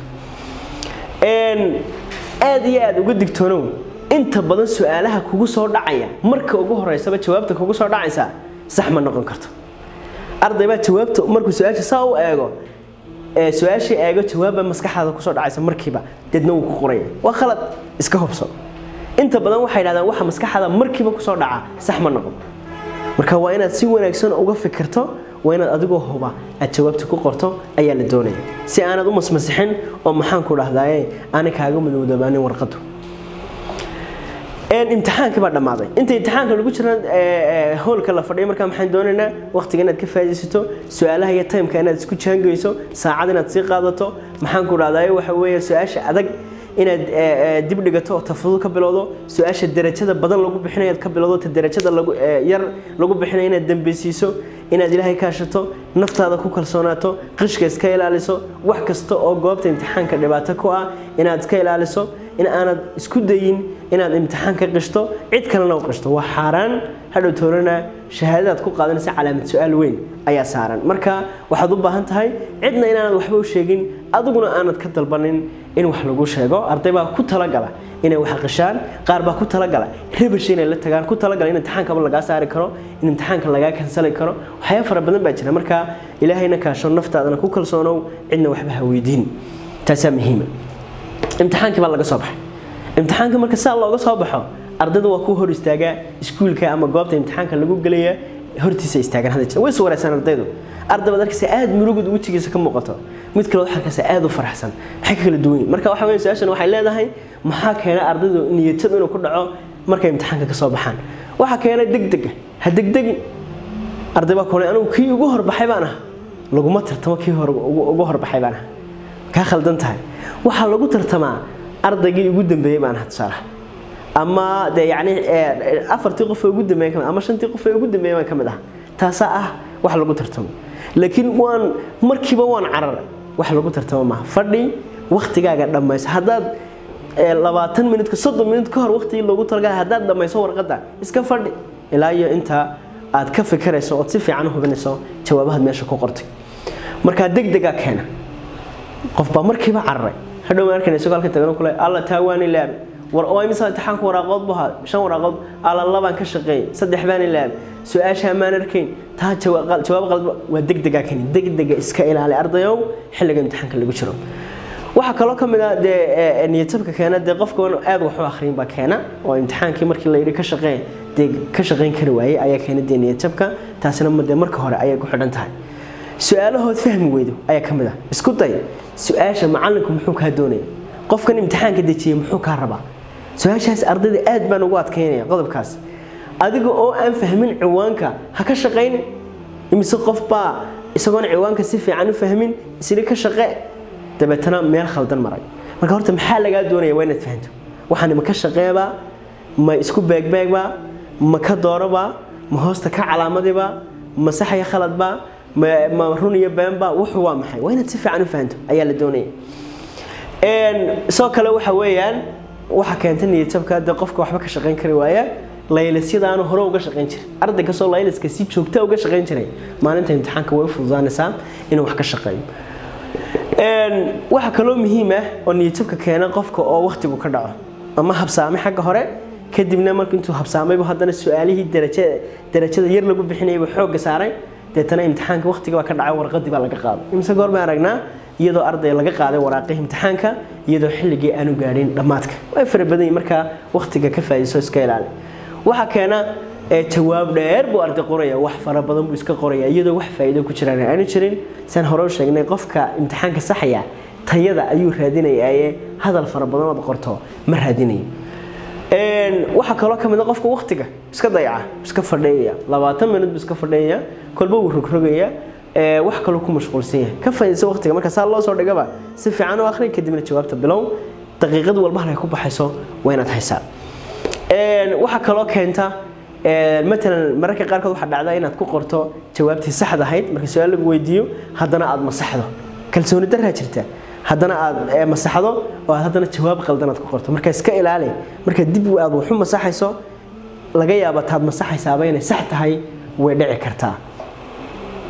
aada iyo aada uga digtoonow inta badan su-aalaha kugu soo dhacaya marka ugu horeysaba jawaabta kugu soo dhacaysa sax ma noqon karto arday baa jawaabta markuu su-aasha saa u eego su-aashii eego jawaabba maskaxdaada kusoo dhacaysa markiiba deedna wuu ku qoraya waa khalad iska hubso inta badan waxay dhahdaan waxa maskaxdaada markiiba kusoo dhaca sax ma noqon marka waa inaad si wanaagsan uga fikirto waa inaad adigoo huba aad jawaabta ku qorto ayaa la doonaya si aanad u masmasixin oo maxaan ku dhahdaye aanay kaaga madowdabaanin warqadu imtixaankii baa dhammaaday inta imtixaanka lagu jira hoolka la fadhiyo markaa maxaan doonaynaa waqtiga inaad ka faa'iidaysato su-aalaha iyo timeka inaad isku jaangeyso saacad inaad sii qaadato maxaan ku dhahdaye waxa weeye su-aasha adag inaad dib dhigato oo tafudud ka bilowdo su-aasha darajada badan lagu bixinayo ka bilowdo ta darajada lagu yar lagu bixinayo inaad dambeysiiso inaad ilaahay kaashato naftaada ku kalsoonaato qishka iska ilaaliso wax kasta oo goobta imtixaanka dhibaato ku ah inaad iska ilaaliso in aanad isku dayin inaad imtixaan ka qishto cid kalena u qishto waa xaaraan hadhow toorana shahaadadaad ku qaadanaysa calaamad su-aal weyn ayaa saaran marka waxaad u baahan tahay cidna inaanad waxba u sheegin adiguna aanad ka dalbanin in wax lagu sheego arday baa ku talagala inay wax qishaan qaar baa ku talagala rabash inay la tagaan ku talagala in imtixaankaba lagaa saari karo in imtixaanka lagaa kansali karo waxyaaba fara badan baa jira marka ilaahayna kaasho naftaadana ku kalsoonow cidna waxba ha weydiin taasaa muhiima imtixaankii baa laga soo baxay imtixaanka marka saa looga soo baxo ardayda waa ku hor istaagaa iskuulka ama goobta imtixaanka lagu gelaya hortiisa istaagaan hadda jira way is wareysaan ardaydu arday baad arkaysa aad murugud wejigiisa ka muuqato mid kale waxaa arkaysa aad u faraxsan maxay ka kala duwan yihin marka waxa weeye su-aashan waxay leedahay maxaa keena ardaydu niyadjab inuu ku dhaco markay imtixaanka ka soo baxaan waxaa keena degdega ha degdegin arday baa kule anigu kii ugu horbaxay baan ah laguma tartamo kii ugu horbaxay baan ah kaa khaldan tahay waxaa lagu tartamaa ardaygii ugu dambeeyey baan aha tusaalaha ama dee yacni afartii qof ee ugu dambeeyay kamid ama shantii qof ee ugu dambeeyay baan ka mid ah taasaa ah wax lagu tartamo laakiin waan markiiba waan cararay wax lagu tartamo maaha fadhi waktigaaga dhammayso haddaad labaatan minutka soddon minut ka hor waqtigii loogu talagalay haddaad dhammayso warqadda iska fadhi ilaa iyo intaa aad ka fikirayso ood si fiican u hubinayso jawaabahaad meesha ku qortay markaa degdegaa keena qof baa markiiba cararay hadhow ma arkayna isagoo halka tagano kule alla taa waan ilaabi war oo imisa imtixaanka waraaqood bu ahaa shan waraaqood alla labaan ka shaqeeyay saddex baan ilaabi su-aasha maan arkayn taa jawaab qalad waa degdegaa keeni degdega iska ilaali ardayow xilliga imtixaanka lagu jiro waxaa kaloo ka mid ah dee niyadjabka keena dee qofka aad wax u akhriyin baa keena oo imtixaankii markii la yidhi ka shaqee dee ka shaqayn kari waayey ayaa keena dee niyadjabka taasina dee marka hore ayay ku xidhan tahay su-aalahood fahmi weydo ayaa ka mid ah isku day su-aasha macallinku muxuu kaa doonaya qofkan imtixaanka dejiyey muxuu kaa rabaa su-aashaas ardayda aad baan ugu adkaynaya qodobkaas adiga oo aan fahmin ciwaanka ha ka shaqayn imise qof baa isagoon ciwaanka si fiican u fahmin isli ka shaqe dabeetana meel khaldan maray marka horta maxaa lagaa doonaya waa inaad fahanto waxaan ma ka shaqeebaa ma isku beegbeegbaa ma ka doorobaa ma hoosta ka calaamadibaa ma saxaya khaladbaa ma run iyo beenba wuxuu waa maxay waa inaad si fiican u fahanto ayaa la doonaya sidoo kale waxa weeyaan waxa keenta niyadjabka dee qofka waxba ka shaqayn kari waaya laylisyadaanu hore uga shaqayn jiray arday kastoo layliska si joogta uga shaqayn jiray maalinta imtixaanka way u fududaanaysaa inuu wax ka shaqeeyo waxaa kaloo muhiim ah oo niyadjabka keena qofka oo waktigu ka dhaco ama habsaame xagga hore kadibna marka intuu habsaamaybu haddana su-aalihii darajada yar lagu bixinayaba xoogga saaray deetana imtixaanka waqtiga baa ka dhacay warqadii baa laga qaaday imise goor baan aragnaa iyadoo arday laga qaaday waraaqihii imtixaanka iyadoo xilligii aanu gaadhin dhammaadka way fara badan yihin markaa waqtiga ka faa'iidayso iska ilaali waxaa keena jawaab dheer buu arday qoraya wax fara badan buu iska qoraya iyadoo wax faa'iido ku jiraan aanu jirin saan hore u sheegnay qofka imtixaanka saxaya tayada ayuu raadinayaaye hadal fara badan ood qorto ma raadinayo waxaa kaloo ka mid a qofka waktiga iska dayaca iska fadhiyaya labaatan minut buu iska fadhiyaya kolba wuu rogrogaya wax kaloo ku mashquulsan yahay ka faa'iidayso waqtiga marka saa loo soo dhigaba si fiican u akhri kadibna jawaabta bilow daqiiqad walba halkay ku baxayso waa inaad haysaa waxaa kaloo keenta matalan mararka qaarkood waxaa dhacda inaad ku qorto jawaabtii saxda ahayd marka su-aal lagu weydiiyo haddana aad masaxdo kalsooni daraa jirta haddana aad masaxdo oo aad haddana jawaab qaldan aad ku qorto marka iska ilaali marka dib aad waxu masaxayso laga yaaba taad masaxaysaaba inay sax tahay way dhici kartaa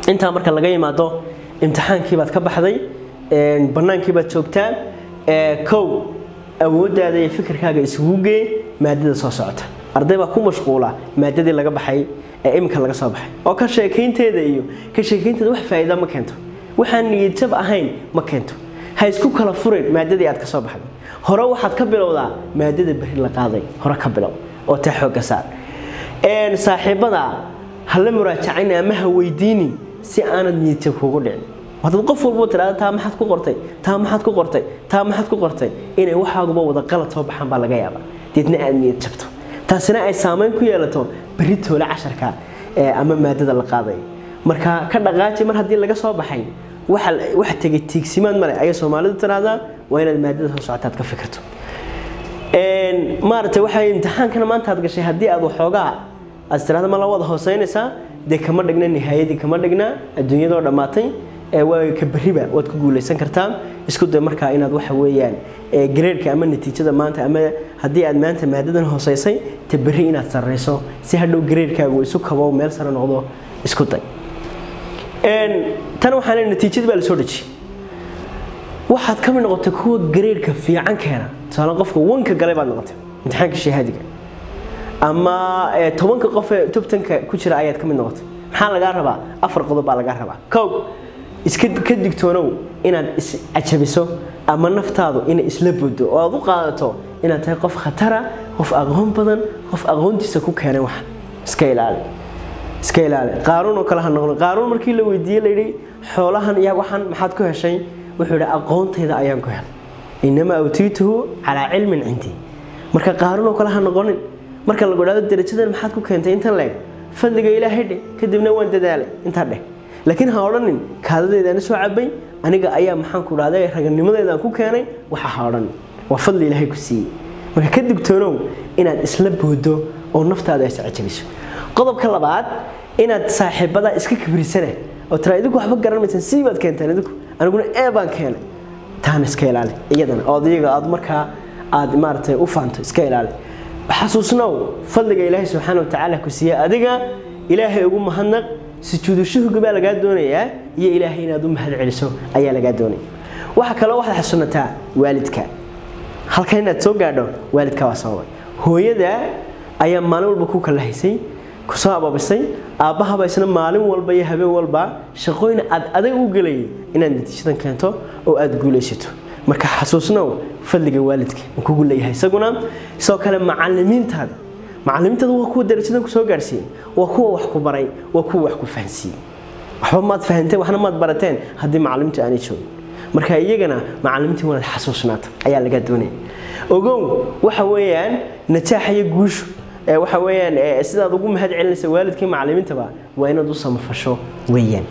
intaa marka laga yimaado imtixaankii baad ka baxday bannaankii baad joogtaa kow awooddaada iyo fikirkaaga isugu gee maadada soo socota arday baa ku mashquula maadadii laga baxay ee iminka laga soo baxay oo ka sheekaynteeda iyo ka sheekaynteeda wax faa'iida ma keento waxaan niyadjab ahayn ma keento ha isku kala furin maadadii aad ka soo baxday hore waxaad ka bilowdaa maadada berri la qaaday hore ka bilow oo taa xoogga saar saaxiibada hala muraajacaynin ama ha weydiinin si aanad niyadjab kuugu dhicin hadad qof walbo tiraada taa maxaad ku qortay taa maxaad ku qortay taa maxaad ku qortay inay waxaaguba wada qalad soo baxaan baa laga yaabaa deedna aad niyad jabto taasina ay saameyn ku yeelato berri toole casharka ama maadada la qaaday marka ka dhaqaaji mar haddii laga soo baxay wax tegay tiigsimaad male ayay soomaalidu tiraahdaa waa inaad maadada soo socotaad ka fikirto maaragtay waxay imtixaankana maanta aad gashay haddii aad waxoogaa aad tirahda ma la wada hooseynaysaa dee kama dhigna nihaayadii kama dhigna adduunyadoo dhammaatay waa ka berriba waad ku guulaysan kartaa isku day markaa inaad waxa weeyaan gareerka ama natiijada maanta ama haddii aad maanta maadadan hooseysay ta berri inaad sarreyso si hadhow gareerkaagu isu kabo meel sare noqdo isku day tan waxaan natiijada baa lasoo dhejiyey waxaad ka mid noqotay kuwa gareerka fiican keena tusaale qofka wanka galay baad noqotay imtixaanka shahaadiga ama tobanka qof ee tobtanka ku jira ayaad ka mid noqotay maxaa lagaa rabaa afar qodob baa lagaa rabaa kow iska ka digtoonow inaad iscajabiso ama naftaadu inay isla bodo oo aad u qaadato inaad tahay qof khatara qof aqoon badan qof aqoontiisa ku keenay wax iska ilaali iska ilaali qaaruun oo kale ha noqdo qaaruun markii la weydiiyey layidhi xoolahan iyo waxan maxaad ku heshay wuxuu yidhi aqoontayda ayaan ku helay inamaa awtiituhu calaa cilmin cindii marka qaaruun oo kale ha noqonin marka lagu idhahdo darajadan maxaad ku keentay intan leeg fadliga ilaahay dheh kadibna waan dadaalay intaa dheh laakiin ha odhanin kaadadeedana soo cabay aniga ayaa maxaan ku dhahday raganimadeedaan ku keenay waxa ha odhanin waa fadli ilaahay ku siiyey marka ka digtoonow inaad isla boodo oo naftaada iscajabiso qodobka labaad inaad saaxiibada iska kibrisana oo tira idinku waxba garan maysan sii baad keentaan idinku aniguna ee baan keenay taana iska ilaali iyadana oo iyaga aad markaa aad maaragtay u faanto iska ilaali xasuusnow fadliga ilaahay subxaana wa tacaala ku siiye adiga ilaahay ugu mahadnaq sujuudu shuhga baa lagaa doonayaa iyo ilaahay inaad u mahad celiso ayaa lagaa doonaya waxa kaloo waxaad xasuunataa waalidka halkan inaad soo gaadho waalidka waa sababay hooyada ayaa maalin walba ku kalahaysay kusoo ababisay aabbahaba isna maalin walba iyo habeen walba shaqooyin aad adag u gelayay inaad natiijadan keento oo aad guulaysato marka xasuusnow fadliga waalidka uu kugu leeyahay isaguna sidoo kale macalimiintaada macalimiintaada waa kuwa darajadan kusoo gaarsiiyey waa kuwa wax ku baray waa kuwa wax ku fahansiiyey waxba maad fahanteen waxna maad barateen haddii macalimiintu aanay joogin marka iyagana macalimiintii wanaad xasuusnaata ayaa laga doonaya ogow waxa weeyaan najaaxa iyo guushu waxa weeyaan sidaad ugu mahad celinaysa waalidkii macalimiintaba waa inaad u samafasho weeyaan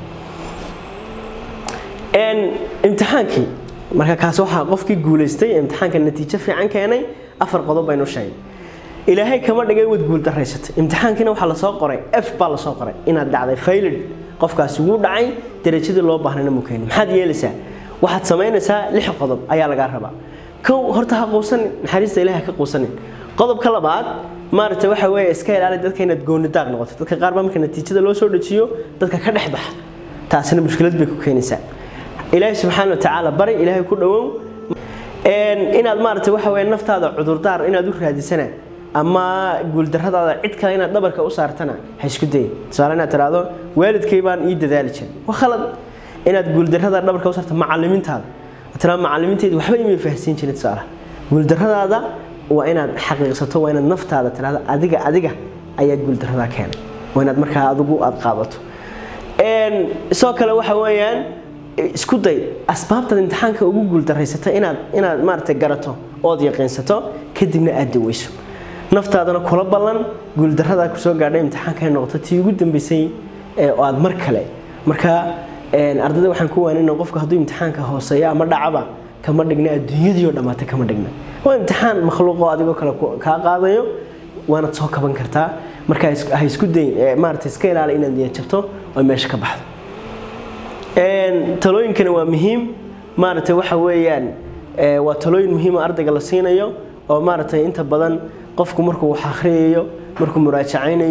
imtixaankii marka kaas waxaa qofkii guulaystay imtixaanka natiijo fiican keenay afar qodob baynu sheegay ilaahay kama dhigay wad guul daraysatay imtixaankiina waxaa lasoo qoray f baa lasoo qoray inaad dhacday faylid qofkaasi wuu dhacay darajadii loo baahnayna muu keenin maxaad yeelaysaa waxaad samaynaysaa lix qodob ayaa lagaa rabaa kow horta ha quusanin naxariista ilaah ka quusanin qodobka labaad maaragtay waxa weeye iska ilaali dadka inaad goonidaaq noqoto dadka qaar baa marka natiijada loo soo dejiyo dadka ka dhex baxa taasina mushkilad bay ku keenaysaa ilaahay subxaana wa tacaala bari ilaahay ku dhowow inaad maaragtay waxa weeye naftaada cudurdaar inaad u raadisana ama guuldarradaada cid kale inaad dhabarka u saartana ha isku dayin tusaale inaad tiraahdo waalidkay baan ii dadaali jiray waa khalad inaad guuldarrada dhabarka u saarto macalimiintaada tiraa macalimiinteedu waxba imay fahansiin jirin tusaalaha guuldarradaada waa inaad xaqiiqsato waa inaad naftaada tiraahdo adiga adiga ayaa guuldarradaa keenay waa inaad markaa adigu aad qaadato sidoo kale waxa weeyaan isku day asbaabtaad imtixaanka ugu guuldarraysata inaad inaad maaragtay garato ood yaqiinsato kadibna aad daweyso naftaadana kula ballan guuldarradaa kusoo gaadhay imtixaanka ay noqoto tii ugu dambeysay oo aad mar kale marka ardayda waxaan ku waanina qofka hadduu imtixaanka hooseeyo ama dhacaba kama dhigna adduunyadii oo dhammaatay kama dhigna waa imtixaan makhluuqoo adigoo kale kaa qaadayo waanaad soo kaban kartaa marka ha isku dayin maarata iska ilaali inaad niyad jabto oo meesha ka baxdo talooyinkana waa muhiim maaragtay waxa weeyaan waa talooyin muhiim oo ardayga la siinayo oo maaragtay inta badan qofku markuu wax akhriyayo markuu muraajacaynayo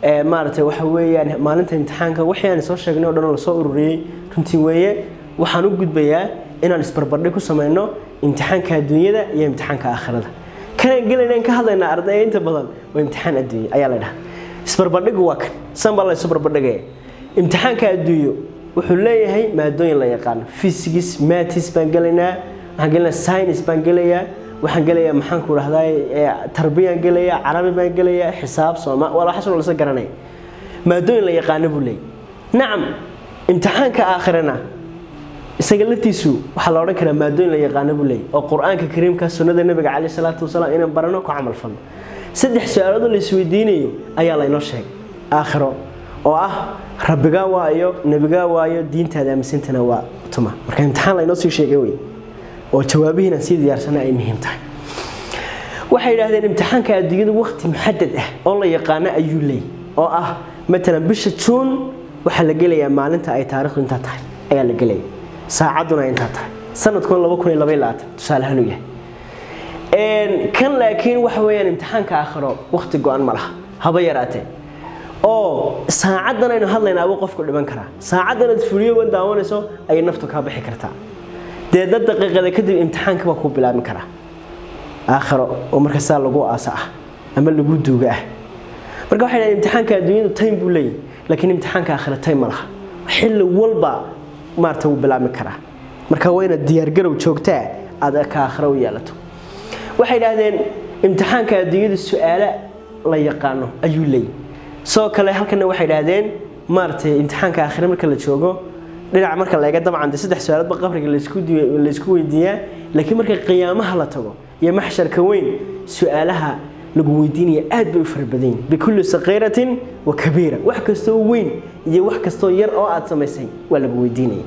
maaragtay waxa weeyaan maalinta imtixaanka wixii aan soo sheegnay oo dhan oo lasoo ururiyey runtii weeye waxaan u gudbayaa inaan isbarbardhig ku sameyno imtixaanka adduunyada iyo imtixaanka aakhirada kanaan gelayna ka hadlaynaa ardayga inta badan waa imtixaan adduunye ayaa la dhaha isbarbardhigu waa kan san baa la isu barbardhigaya imtixaanka adduunyo wuxuu leeyahay maadooyin la yaqaano physics maths baan gelaynaa waxaan gelaynaa science baan gelayaa waxaan gelayaa maxaan ku dhahdaa tarbiyaan gelayaa carabi baan gelayaa xisaab sooma waa waxaas lasa garanaya maadooyin la yaqaano buu leeyahy nacam imtixaanka aakhirana isaga laftiisu waxaa la odhan karaa maadooyin la yaqaano buu leeyahy oo qur-aanka kariimka sunnada nabiga caleyh salaatu wasalaam inaan barano ku camal falno saddex su-aalood la isweydiinayo ayaa laynoo sheegay aakhiro oo ah rabbigaa waayo nebigaa waayo diintaada aaminsantana waa tuma marka imtixaan laynoo sii sheegay wey oo jawaabihiinaan sii diyaarsana ay muhiim tahay waxay yidhahdeen imtixaanka adduunyada waqti muxadad ah oo la yaqaano ayuu leey oo ah matalan bisha juun waxaa la gelayaa maalinta ay taarikhdu intaa tahay ayaa la gelaya saacadduna intaa tahay sanadkuna laba kun iyo laba iyo labaatan tusaalehaan u yahay kan laakiin waxa weeyaan imtixaanka aakhiro waqti go-an ma laha haba yaraatee oo saacaddan aynu hadlaynaaba qofku dhiman karaa saacaddan aad fuliyo wan daawanayso ayay naftu kaa bixi kartaa dee dad daqiiqada kadib imtixaanka baa kuu bilaabin karaa aakhiro oo marka saa lagu aasa ah ama lagu duuga ah marka waxay dhahdeen imtixaanka adduunyadu time buu leeyahy laakiin imtixaanka aakhiro time ma laha xilli walba maarata wuu bilaabmi karaa marka waa inaad diyaargarow joogtaa aad ka aakhiro u yeelato waxay idhaahdeen imtixaanka adduunyada su-aalo la yaqaano ayuu leeyahy sidoo kale halkana waxay idhaahdeen maaratay imtixaanka aakhire marka la joogo dhinac marka la eega dabcan de saddex su-aaloodba qabriga laysku weydiiyaa laakiin marka qiyaamaha la tago iyo maxsharka weyn su-aalaha lagu weydiinaya aad bay u fara badan yihin bikulli saqiiratin wa kabiira wax kastoo weyn iyo wax kastoo yar oo aad samaysay waa lagu weydiinaya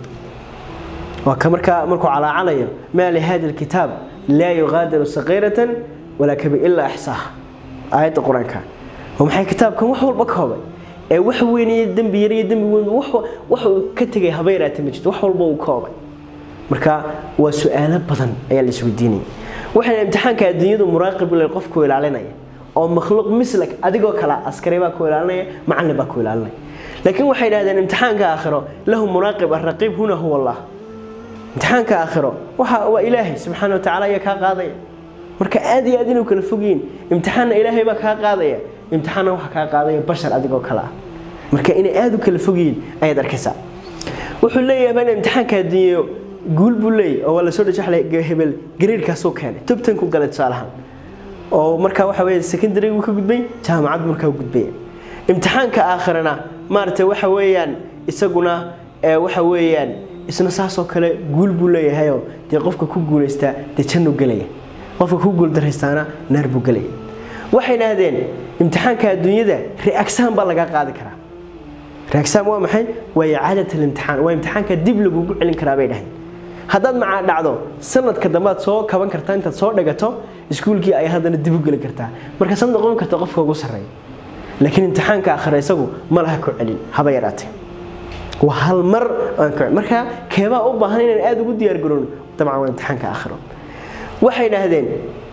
waa ka markaa markuu calaacanayo maa lihada alkitaab laa yuqaadiru saqiiratan walaa kabiir ilaa axsaaha aayadda qur-aanka oo maxay kitaabkan wax walba koobay ee wax weyn iyo dembi yar iyo dembi weyn wax uu ka tegay haba yaraata ma jirto wax walba uu koobay marka waa su-aalo badan ayaa la isweydiinaya waxayna imtixaanka adduunyadu muraaqib le qofku ilaalinaya oo makhluuq mislak adigoo kale askari baa ku ilaalinaya macallin baa ku ilaalinaya laakiin waxay idhahdeen imtixaanka aakhiro lahu muraaqib araqiib huna huwa allah imtixaanka aakhiro waxa waa ilaahay subxaana watacaala ayaa kaa qaadaya marka aad iyo aad inuu kala fogyiin imtixaanna ilaahay baa kaa qaadaya imtixaanna waxa kaa qaadaya bashar adigoo kale ah marka inay aad u kala fogyiin ayaad arkaysaa wuxuu leeyahay in imtixaanka adduunyo guul buu leeyahy oo waa lasoo dhajaxlay hebel gariirkaasuu keenay tobtanku galay tusaalahaan oo markaa waxa weeye secondary wuu ka gudbay jaamacad markaa gudbaya imtixaanka aakhirana maaragtay waxa weeyaan isaguna waxa weeyaan isna saasoo kale guul buu leeyahayoo dee qofka ku guulaystaa dee jannu gelaya qofka ku guuldaraystaana naar buu gelaya waxay idhaahdeen imtixaanka adduunyada reagsaan baa laga qaadi karaa reagsaan waa maxay waa icaadat alimtixaan waa imtixaanka dib lagugu celin karaa bay dhahayn haddaad macaa dhacdo sanadka dambead soo kaban kartaa intaad soo dhigato iskuulkii ay haddana dib u geli kartaa markaasaad noqon karta qofka ugu sarreeya laakiin imtixaanka akhira isagu ma laha ku celin haba yaraatee waa hal mar aan ku marka keebaa u baahan inaan aada ugu diyaar garoono dabcan waa imtixaanka aakhiro waxay idhaahdeen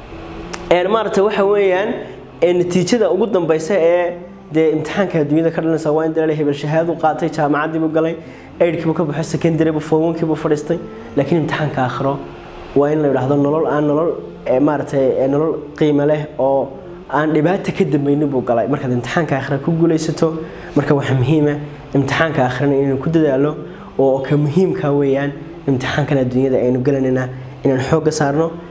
maaragta waxa weeyaan natiijada ugu dambaysa ee dee imtixaanka adduunyada ka dhalanaysa waa in dalaal hebel shahaadu qaatay jaamacaddiibuu galay eydhkiibuu ka baxo secondary buu fowankiibuu fadhiistay laakiin imtixaanka aakhiro waa in la yidhaahdo nolol aan nolol maaragtay nolol qiimo leh oo aan dhibaata ka dambaynin buu galay markaad imtixaanka aakhira ku guulaysato marka waxaa muhiima imtixaanka aakhirana inaynu ku dadaalo oo ka muhiimka weeyaan imtixaankan adduunyada aynu gelanayna inaan xoogga saarno